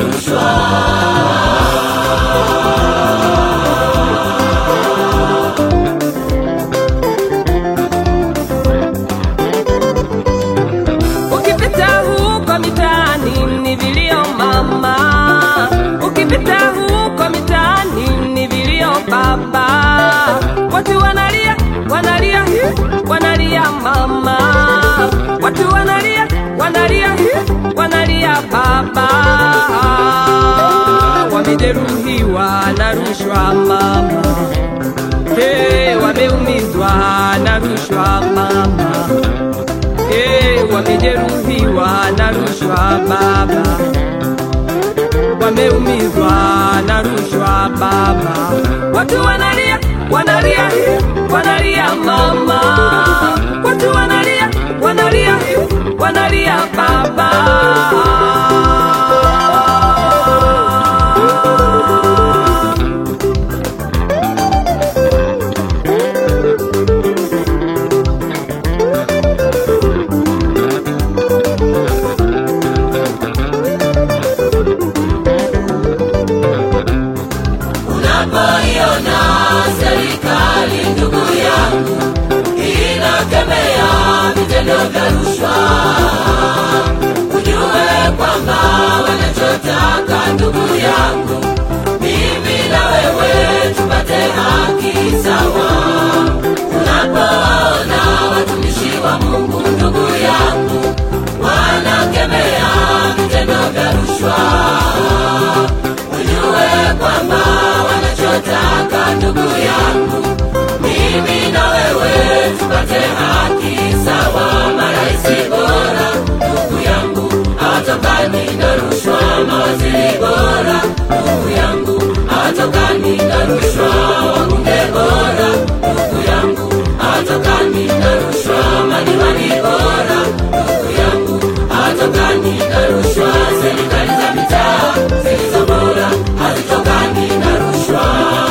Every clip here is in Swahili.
rushwa. Ukipita huko mitaani ni vilio mama, ukipita huko mitaani ni vilio baba, watu wanalia wanalia hi, wanalia mama, watu wanalia wanalia hi, wanalia baba, wamejeruhiwa na rushwa mama, hey, wameumizwa na rushwa mama Eh, wamejeruhiwa na rushwa baba, wameumizwa na rushwa baba, watu wanalia wanalia hi, wanalia mama, watu wanalia wanalia hi, wanalia baba. Unapoiona serikali ndugu yangu inakemea vitendo vya rushwa, ujue kwamba wanachotaka ndugu yangu, mimi na wewe tupate haki sawa. Unapoona watumishi wa Mungu ndugu yangu wanakemea vitendo vya rushwa ujue kwamba wanachotaka ndugu yangu, mimi na wewe tupate haki sawa. Marais bora ndugu yangu hawatokani na rushwa, mawaziri bora ndugu yangu hawatokani na rushwa, wabunge bora ndugu yangu hawatokani na rushwa, madiwani bora ndugu yangu hawatokani na rushwa, serikali za mitaa zilizo bora hazitokani na rushwa.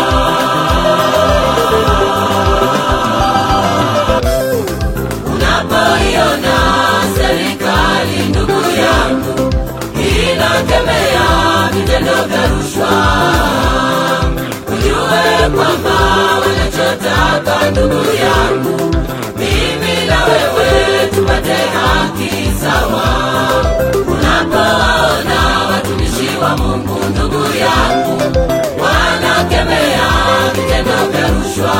Unapoiona serikali ndugu yangu inakemea vitendo vya rushwa, ujue kwamba wanachotaka ndugu yangu, mimi na wewe tupate haki sawa. Unapoona watumishi wa Mungu ndugu yangu wanakemea vitendo vya rushwa,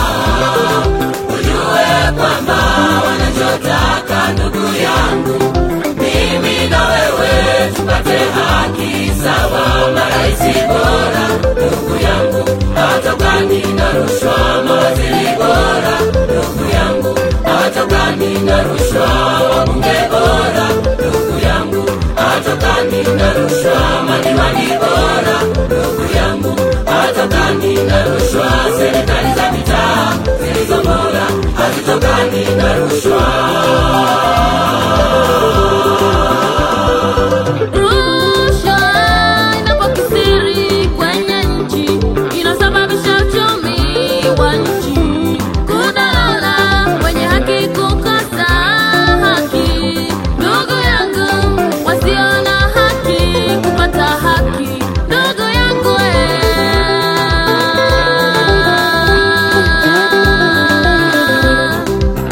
ujue kwamba wanachotaka ndugu yangu, mimi na wewe tupate haki sawa. Marais bora ndugu yangu hawatokani na rushwa, mawaziri bora ndugu yangu hawatokani na rushwa, wabunge bora ndugu yangu hawatokani na rushwa, madiwani bora ndugu yangu hawatokani na rushwa, serikali za mitaa zilizo bora hazitokani na rushwa. Rushwa inapokithiri kwenye nchi inasababisha uchumi wa nchi kudorora, wenye haki kukosa haki. Ndugu yangu, wasio na haki kupata haki. Ndugu yangu eh.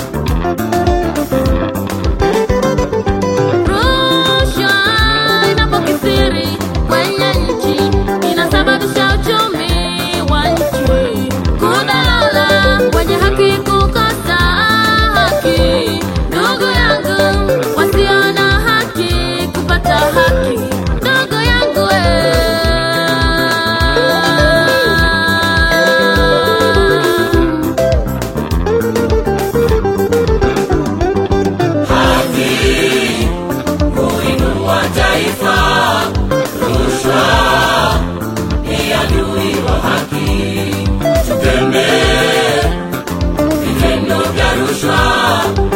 Rushwa inapokithiri kwenye nchi inasababisha uchumi wa nchi kudorora, wenye haki kukosa haki. Ndugu yangu, wasio na haki kupata haki. Ndugu yangu eh. haki kuinua taifa. Rushwa ni adui wa haki. Tukemee vitendo vya rushwa,